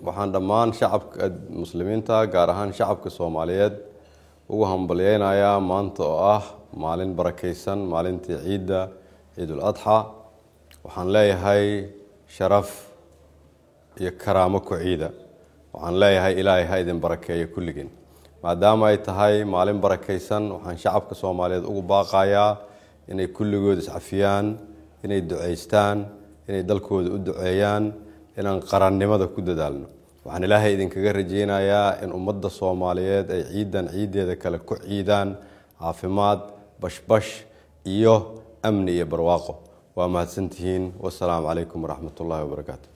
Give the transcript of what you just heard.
waxaan dhammaan shacabka muslimiinta gaar ahaan shacabka soomaaliyeed ugu hambalyeynayaa maanta oo ah maalin barakeysan maalintii ciidda ciidul adxa waxaan leeyahay sharaf iyo karaamo ku ciida waxaan leeyahay ilaahay ha idin barakeeyo kulligeen maadaama ay tahay maalin barakeysan waxaan shacabka soomaaliyeed ugu baaqayaa inay kulligood iscafiyaan inay duceystaan inay dalkooda u duceeyaan inaan qarannimada ku dadaalno waxaan ilaahay idinkaga rajeynayaa in ummadda soomaaliyeed ay ciidan ciiddeeda kale ku ciidaan caafimaad bashbash iyo amni iyo barwaaqo waa mahadsantihiin wasalaamu calaykum waraxmat ullaahi wabarakaatu